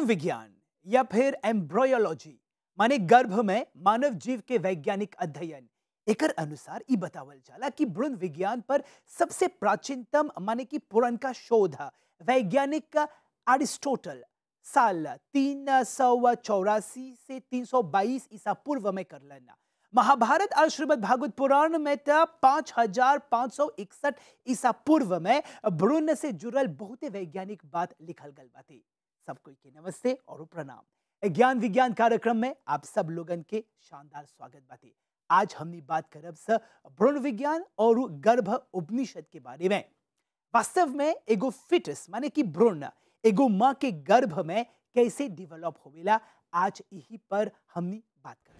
विज्ञान या फिर एम्ब्रोयोलॉजी माने गर्भ में मानव जीव के वैज्ञानिक अध्ययन एकर अनुसार ई बतावल जाला कि भ्रूण विज्ञान पर सबसे प्राचीनतम माने कि पुरनका शोध वैज्ञानिक अरिस्टोटल साल तीन सौ चौरासी से तीन सौ बाईस ईसा पूर्व में करलन महाभारत और श्रीमद भागवत पुराण में तो पांच हजार पांच सौ इकसठ ईसा पूर्व में भ्रूण से जुड़ल बहुते वैज्ञानिक बात लिखल गल बाती सबको के नमस्ते और प्रणाम ज्ञान विज्ञान कार्यक्रम में आप सब लोगन के शानदार स्वागत बाती आज हमनी बात करब स भ्रूण विज्ञान और गर्भ उपनिषद के बारे में वास्तव में एगो फिटस माने कि भ्रूण एगो माँ के गर्भ में कैसे डेवलप होवेला आज यही पर हमनी बात करें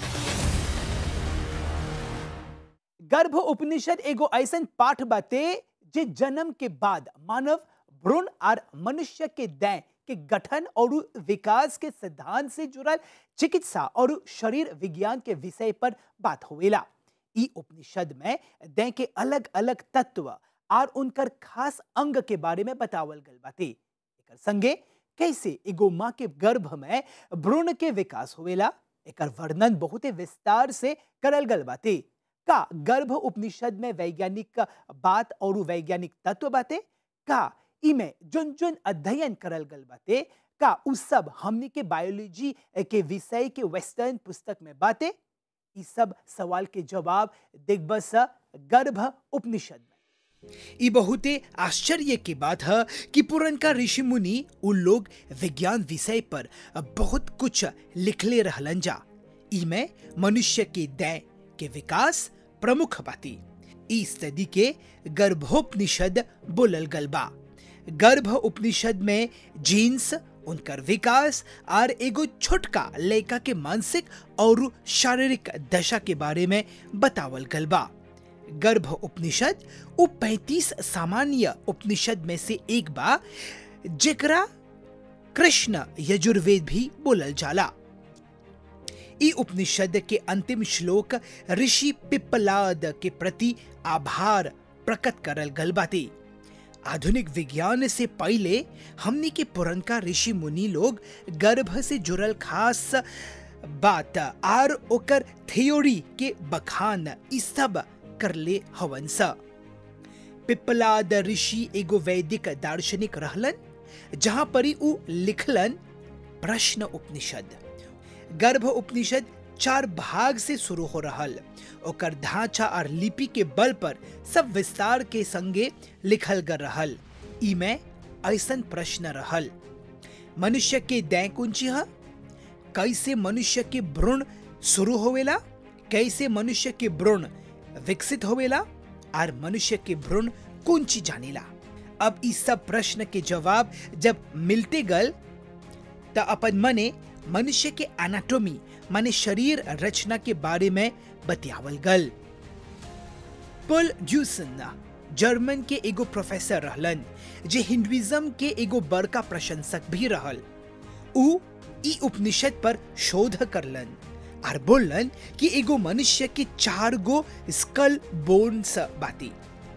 गर्भ उपनिषद एगो ऐसन पाठ बाते जे जन्म के बाद मानव भ्रूण और मनुष्य के दैं के गठन और विकास के सिद्धांत से जुड़ल चिकित्सा और शरीर विज्ञान के विषय पर बात होवेला ई उपनिषद में दैं के अलग अलग तत्व और उनकर खास अंग के बारे में बतावल गल बाते एकर संगे कैसे एगो माँ के गर्भ में भ्रूण के विकास होवेला एकर वर्णन बहुत विस्तार से करल गल बाते का गर्भ उपनिषद में वैज्ञानिक बात और वैज्ञानिक तत्व बाते का इमे जुन जुन अध्ययन करल गल बाते का उ सब हमनी के बायोलॉजी के विषय के वेस्टर्न पुस्तक में बाते ई सब सवाल के जवाब देखबस गर्भ उपनिषद में ई बहुते आश्चर्य की बात है कि पुरनका ऋषि मुनि उ लोग विज्ञान विषय पर बहुत कुछ लिखले रहलन जा इमे मनुष्य के दै के विकास प्रमुख बाती ई सदी के गर्भोपनिषद बोलल गल बा गर्भ उपनिषद में जीन्स उनकर विकास और एगो छोटका लड़का के मानसिक और शारीरिक दशा के बारे में बतावल गल बा गर्भ उपनिषद उ पैतीस सामान्य उपनिषद में से एक बा जेकरा कृष्ण यजुर्वेद भी बोलल जाला ई उपनिषद के अंतिम श्लोक ऋषि पिप्पलाद के प्रति आभार प्रकट करल गल बाती आधुनिक विज्ञान से पहले हमनी के पुरनका ऋषि मुनि लोग गर्भ से जुड़ल खास बात और ओकर थ्योरी के बखान ई सब करले हवन सा पिप्पलाद ऋषि एगो वैदिक दार्शनिक रहलन जहां परी उ लिखलन प्रश्न उपनिषद गर्भ उपनिषद चार भाग से शुरू हो रहल ओकर ढांचा और लिपि के बल पर सब विस्तार के संगे लिखल गल रहल इमे ऐसन प्रश्न रहल मनुष्य के दै कुंची है कैसे मनुष्य के भ्रूण शुरू होवेला कैसे मनुष्य के भ्रूण विकसित होवेला और मनुष्य के भ्रूण कुंची जानेला अब इस सब प्रश्न के जवाब जब मिलते गल त अपन मने मनुष्य के एनाटॉमी माने शरीर रचना के बारे में बतियावल गल पुल जूसन जर्मन के एगो प्रोफेसर रहलन जे हिंदुइज्म के एगो बड़का प्रशंसक भी रहल उ ई उपनिषद पर शोध करलन और बोलन कि एगो मनुष्य के चार गो स्कल बोन्स बाती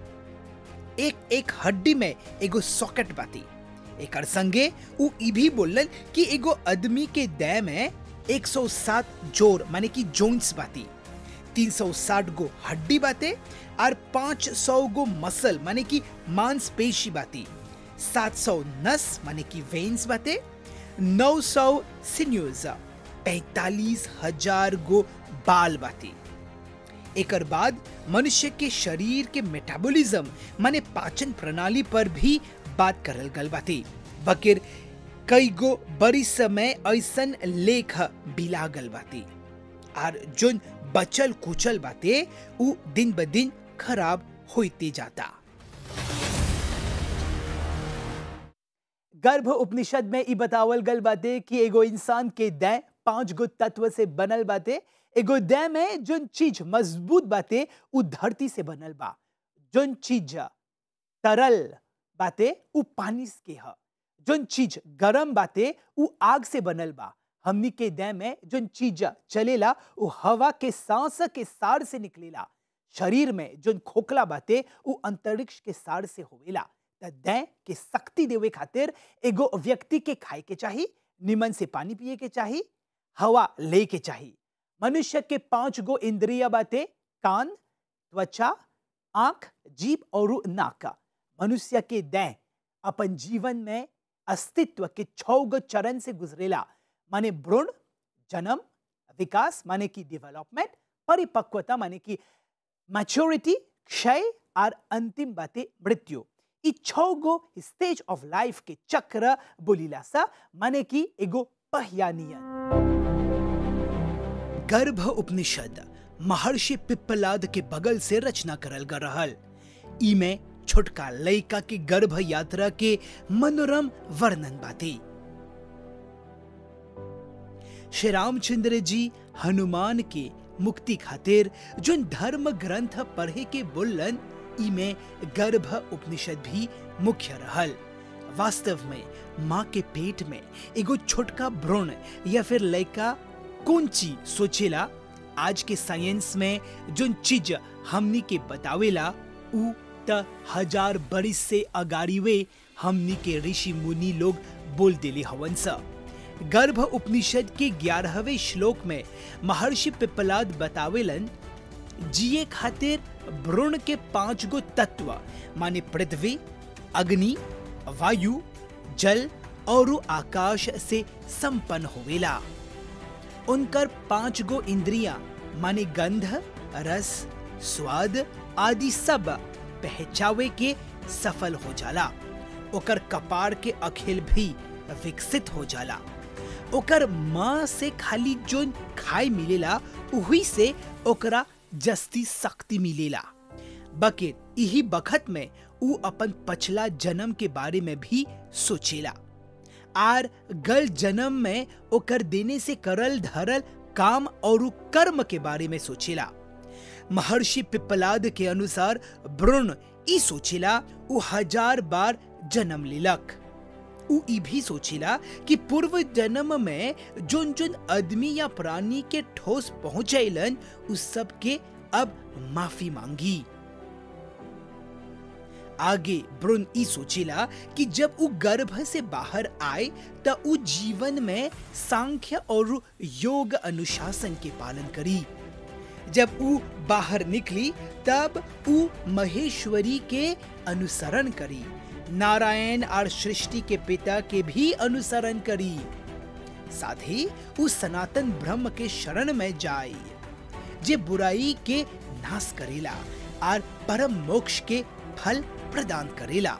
एक एक हड्डी में एगो सॉकेट बाती एकर संगे उ ई भी बोलन कि एगो आदमी के दै में 107 जोर माने कि जोइंट्स बाती 360 गो हड्डी बाते और 500 गो मसल माने कि मांसपेशी बाती 700 नस माने कि वेन्स बाते 900 सिन्यूज पैतालीस हजार गो बाल बाती एकर बाद मनुष्य के शरीर के मेटाबॉलिज्म माने पाचन प्रणाली पर भी बात करल गल बाती बकिर कई गो बड़ी समय ऐसन लेख बिला गल बाती और जोन बचल कुचल बाते उ दिन ब दिन खराब होते जाता गर्भ उपनिषद में ई बतावल गल बाते कि एगो इंसान के दै पांच गो तत्व से बनल बाते एगो दै में जोन चीज मजबूत बाते उ धरती से बनल बा जोन चीज तरल बाते उ पानी के ह जोन चीज गरम बाते उ आग से बनल बा हमनी के दै में जोन चीज चलेला उ हवा के सांस के सार से निकलेला शरीर में जोन खोखला बाते उ अंतरिक्ष के सार से होवेला त दै के शक्ति देवे खातिर एगो व्यक्ति के खाए के चाही निमन से पानी पिए के चाही हवा ले के चाही मनुष्य के पांच गो इंद्रिया बाते कान त्वचा आंख जीभ और नाक मनुष्य के दैं अपन जीवन में अस्तित्व के छौ गो चरण से गुजरेला माने भ्रूण जन्म विकास माने की डेवलपमेंट परिपक्वता माने की मैच्योरिटी क्षय और अंतिम बातें मृत्यु ई छौ गो स्टेज ऑफ लाइफ के चक्र बोलीला सा माने की एगो पहियानियन गर्भ उपनिषद महर्षि पिप्पलाद के बगल से रचना करल ग रहल ई में छोटका लइका के गर्भ यात्रा के मनोरम वर्णन बाती श्री रामचंद्र जी हनुमान के मुक्ति खातिर जोन धर्म ग्रंथ पढ़े के बोलन ई में गर्भ उपनिषद भी मुख्य रहल वास्तव में माँ के पेट में एगो छोटका भ्रूण या फिर लड़का कौन चीज सोचेला आज के साइंस में जोन चीज हमनी के बतावेला उ त हजार बरिस से अगाड़ीवे हमनी के ऋषि मुनि लोग बोल देले हवन सा गर्भ उपनिषद के ग्यारहवें श्लोक में महर्षि पिप्पलाद बतावेलन जिए खातिर भ्रूण के पांच गो तत्व माने पृथ्वी अग्नि वायु जल और आकाश से संपन्न होवेला उनकर पांच गो इंद्रियां माने गंध रस स्वाद आदि सब पहचावे के सफल हो जाला ओकर कपार के अखिल भी विकसित हो जाला ओकर माँ से खाली जोन खाए मिलेला उही से ओकरा जस्ती शक्ति मिलेला बकेट यही बखत में उ अपन पछला जन्म के बारे में भी सोचेला आर गल जन्म में ओकर देने से करल धरल काम और कर्म के बारे में सोचेला महर्षि पिप्पलाद के अनुसार भ्रूण ई सोचेला उ हजार बार जन्म लेलक उ ई भी सोचेला कि पूर्व जन्म में जोन जोन आदमी या प्राणी के ठोस पहुंचैलन उस सब के अब माफी मांगी आगे भ्रूण ई सोचेला कि जब उ गर्भ से बाहर आए त उ जीवन में सांख्य और योग अनुशासन के पालन करी जब उ बाहर निकली तब उ महेश्वरी के अनुसरण करी नारायण और सृष्टि के पिता के भी अनुसरण करी साथ ही उ सनातन ब्रह्म के शरण में जाई जे बुराई के नाश करेला और परम मोक्ष के फल प्रदान करेला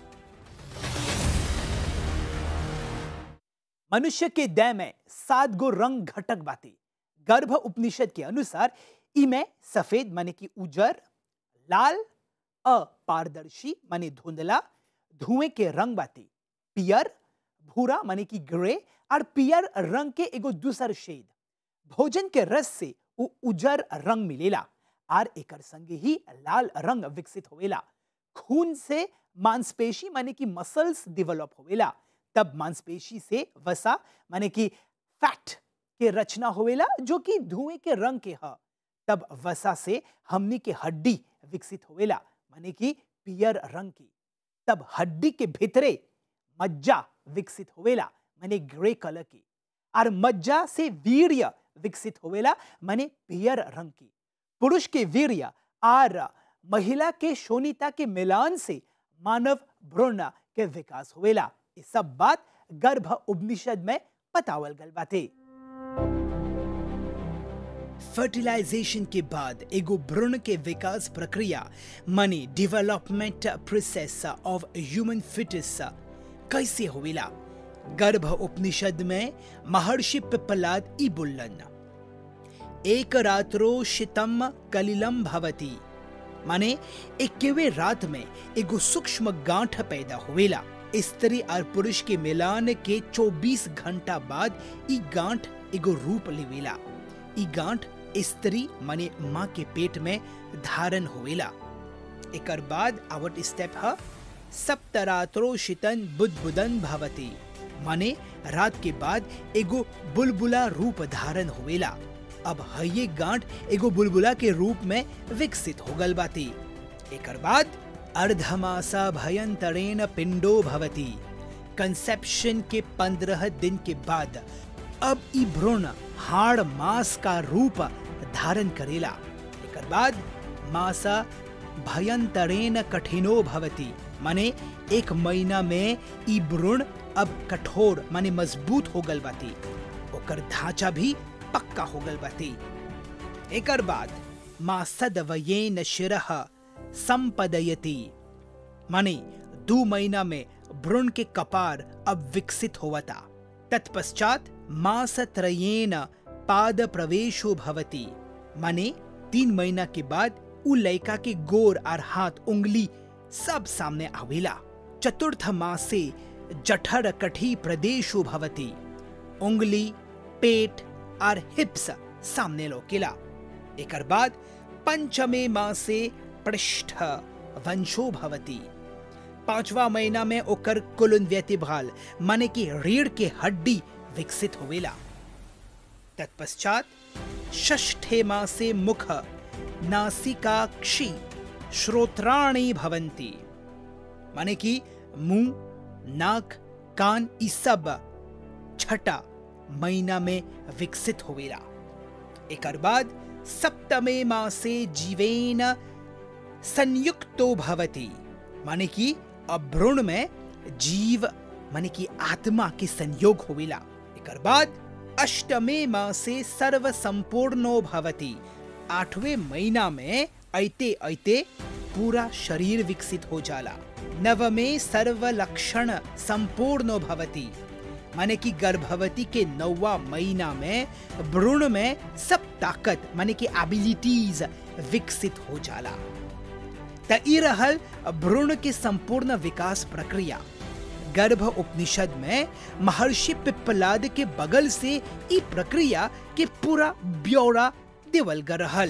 मनुष्य के देह में सात गो रंग घटक बाती गर्भ उपनिषद के अनुसार इमें सफेद माने की उजर लाल अपारदर्शी माने धुंधला धुएं के रंग बाती पियर भूरा माने की ग्रे और पियर रंग के एगो दूसर शेड भोजन के रस से उ उजर रंग मिलेला आर एकर संगे ही लाल रंग विकसित होवेला खून से मांसपेशी माने की मसल्स डेवलप होवेला तब मांसपेशी से वसा माने की फैट के रचना होवेला जो कि धुएं के रंग के ह तब वसा से हमनी के हड्डी विकसित होवेला माने की पियर रंग की तब हड्डी के भीतरे मज्जा विकसित होवेला माने ग्रे कलर की और मज्जा से वीर्य विकसित होवेला माने पियर रंग की पुरुष के वीर्य और महिला के शोनिता के मिलान से मानव भ्रूण के विकास होवेला ये सब बात गर्भ उपनिषद में बतावल गल बाते फर्टिलाइजेशन के बाद एगो भ्रूण के विकास प्रक्रिया माने development process of human fetus कैसे होवेला गर्भ उपनिषद में महर्षि पिप्पलाद ई बोलन एक रात्रो शितम कलिलम भवती माने इक्कीवे रात में एगो सूक्ष्म गांठ पैदा होवेला स्त्री और पुरुष के मिलान के 24 घंटा बाद ई गांठ एगो रूप लेवेला ई गांठ स्त्री माने माँ के पेट में धारण होवेला एकर बाद आवट स्टेप ह सप्तरात्रो शितन बुदबुदन भवती माने रात के बाद एगो बुलबुला रूप धारण होवेला अब हये गांठ एगो बुलबुला के रूप में विकसित हो गल बाती एकर बाद अर्धमासा भयंतरेण पिंडो भवती कंसेप्शन के पंद्रह दिन के बाद अब ई भ्रूण हाड़ मास का रूप धारण करेला एकर बाद मासा भयंतरेण कठिनो भवती माने एक महीना में ई भ्रूण अब कठोर माने मजबूत हो गल बाती ओकर ढांचा भी पक्का हो गल बाती एकर बाद माँ सदवयेन शिरह संपदयति माने दो महीना में भ्रूण के कपार अब विकसित होवता तत्पश्चात मासत्रयेन पाद प्रवेशो भवति माने तीन महीना के बाद उ लड़का के गोर और हाथ उंगली सब सामने आवेला चतुर्थ मासे जठर कठी प्रदेशो भवति उंगली पेट और हिप्स सामने लोकेला एकर बाद पंचमे मासे पृष्ठ वंशो भवति पांचवा महीना में ओकर कुलन व्यतिभाल माने की रीढ़ के हड्डी विकसित होवेला तत्पश्चात षष्ठे मासे मुख नासिका क्षी श्रोत्राणी भवंती माने कि मुंह नाक कान ई सब छठा महीना में विकसित होवेला एकर बाद सप्तमे मासे जीवेन संयुक्तो भवति माने कि अब भ्रूण में जीव माने कि आत्मा के संयोग होवेला एकर बाद अष्टमे मासे सर्व संपूर्णो भवति आठवें महीना में ऐते ऐते पूरा शरीर विकसित हो जाला नवमे सर्व लक्षण संपूर्ण भवति माने कि गर्भवती के नौवा महीना में भ्रूण में सब ताकत माने कि एबिलिटीज विकसित हो जाला त ई रहल भ्रूण के संपूर्ण विकास प्रक्रिया गर्भ उपनिषद में महर्षि पिप्पलाद के बगल से ई प्रक्रिया के पूरा ब्यौरा देवल ग रहल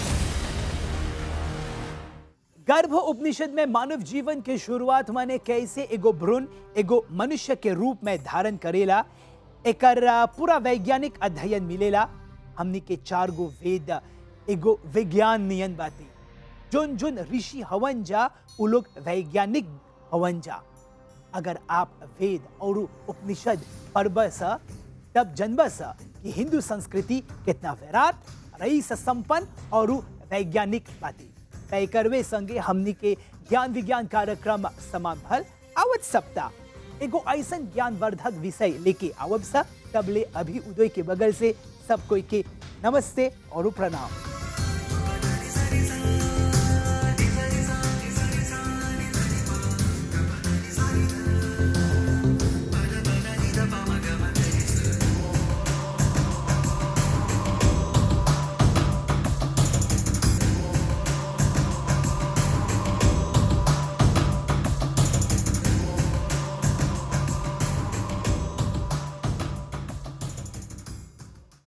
गर्भ उपनिषद में मानव जीवन के शुरुआत माने कैसे एगो भ्रूण एगो मनुष्य के रूप में धारण करेला एकर पूरा वैज्ञानिक अध्ययन मिलेला हमनी के चार गो वेद एगो विज्ञान नियन बाती जोन जोन ऋषि हवन जा उ लोग वैज्ञानिक हवन जा अगर आप वेद और उपनिषद पढ़बस तब जनबस कि हिंदू संस्कृति कितना विराट रईस संपन्न और वैज्ञानिक बाती तय करवे संगे हमनी के ज्ञान विज्ञान कार्यक्रम समान भल आवत सप्ताह एगो ऐसा ज्ञानवर्धक विषय लेके आवब सा तबले अभी उदय के बगल से सब कोई के नमस्ते और प्रणाम